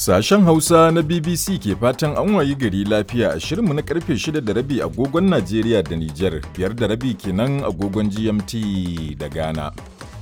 Sashen Hausa na BBC ke fatan an wayi gari lafiya a shirinmu na karfe 6 da rabi agogon Najeriya da Nijar, biyar da rabi kenan agogon GMT da Ghana.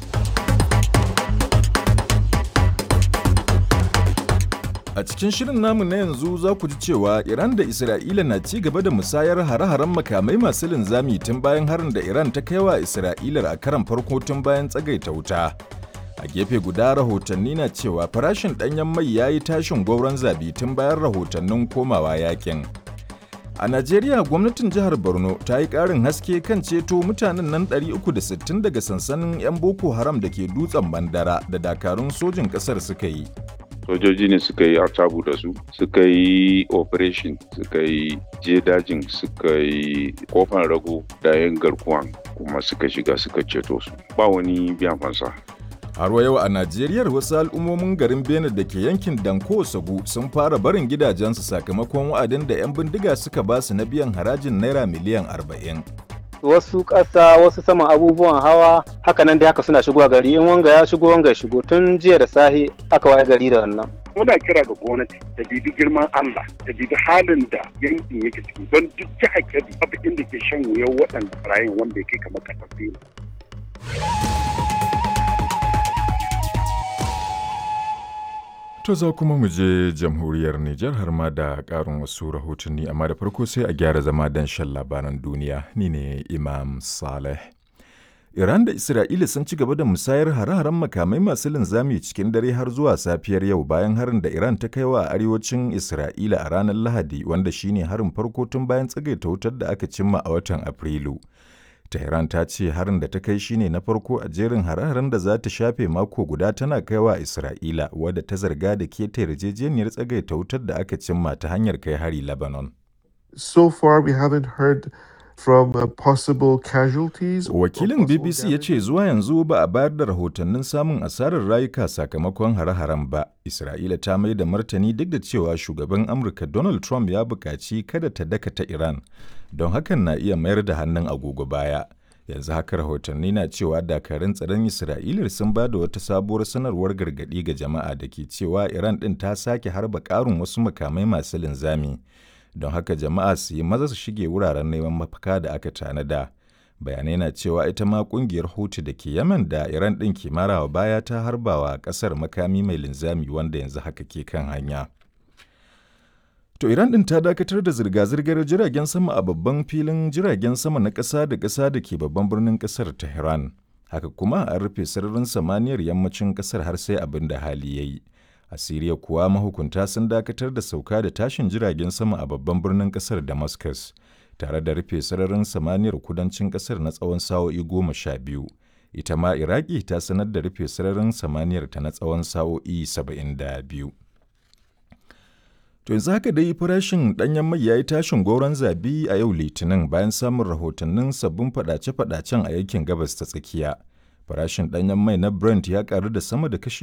A cikin shirin namu na yanzu za ku ji cewa Iran da Isra'ila na ci gaba da musayar hare-haren makamai masu linzami tun bayan harin da Iran ta kaiwa Isra'ilar a karan farko tun bayan tsagaita wuta. A gefe guda rahotanni na cewa farashin ɗanyen mai ya yi tashin gwauron zabi tun bayan rahotannin komawa yakin. A Najeriya gwamnatin jihar Borno ta yi ƙarin haske kan ceto mutanen nan 360 daga sansanin 'yan Boko Haram da ke dutsen Mandara da dakarun sojin ƙasar suka yi. sojoji ne suka yi artabu da su suka yi operation suka yi je dajin suka yi kofan rago da yin garkuwan kuma suka shiga suka ceto su ba wani biyan fansa Har yau a Najeriya wasu al'ummomin garin Benin da ke yankin Danko Sagu sun fara barin gidajensu sakamakon wa'adin da 'yan bindiga suka ba su na biyan harajin naira miliyan 40. wasu ƙasa wasu saman abubuwan hawa haka nan da haka suna shigowa gari in wanga ya shigo wanga ya shigo tun jiya da sahi aka waye gari da wannan muna kira ga gwamnati ta bibi girman Allah ta bibi halin da yankin yake ciki don duk jihar Kebbi babu inda ke shan wuyan waɗanda barayin wanda ya kai kamar ƙasar Benin. To za kuma mu je jamhuriyar Nijar har ma da ƙarin wasu rahotanni amma da farko sai a gyara zama don shan labaran duniya ni ne Imam Saleh. Iran da Isra'ila sun ci gaba da musayar hare-haren makamai masu linzami cikin dare har zuwa safiyar yau bayan harin da Iran ta kai wa arewacin Isra'ila a ranar Lahadi wanda shine harin farko tun bayan tsagaita wutar da aka cimma a watan Afrilu. Tehran ta ce harin da ta kai shine na farko a jerin hare-haren da za ta shafe mako guda tana kaiwa Isra'ila wadda ta zarga da keta yarjejeniyar tsagaita wutar da aka cimma ta hanyar kai hari Lebanon. So far we haven't heard from uh, possible casualties. or Wakilin possible BBC ya damage. ce zuwa yanzu ba a bayar da rahotannin samun asarar rayuka sakamakon hare-haren ba. Isra'ila ta mai da martani duk da cewa shugaban Amurka Donald Trump ya buƙaci kada ta dakata Iran, don hakan na iya mayar da hannun agogo baya. Yanzu haka rahotanni na cewa dakarun tsaron Isra'ila sun ba da wata sabuwar sanarwar gargaɗi ga jama'a da ke cewa Iran ɗin ta sake harba ƙarin wasu makamai masu linzami. Don haka jama'a su yi maza su shige wuraren neman mafaka da aka tanada. bayanai na cewa ita ma kungiyar hutu da ke yaman da iran ɗin ke marawa baya ta harbawa ƙasar makami mai linzami wanda yanzu haka ke kan hanya to iran ɗin ta dakatar da zirga-zirgar jiragen sama a babban filin jiragen sama na ƙasa da ƙasa da ke babban birnin ƙasar tehran haka kuma an rufe sararin samaniyar yammacin ƙasar har sai abin da hali ya yi a siriya kuwa mahukunta sun dakatar da sauka da tashin jiragen sama a babban birnin ƙasar damascus tare da rufe sararin samaniyar kudancin kasar na tsawon sa'o'i goma sha biyu ita ma iraki ta sanar da rufe sararin samaniyar ta na tsawon sa'o'i saba'in da biyu to yanzu haka dai farashin ɗanyen mai ya yi tashin goron zabi a yau litinin bayan samun rahotannin sabbin fadace-fadacen a yankin gabas ta tsakiya farashin ɗanyen mai na brent ya karu da sama da kashi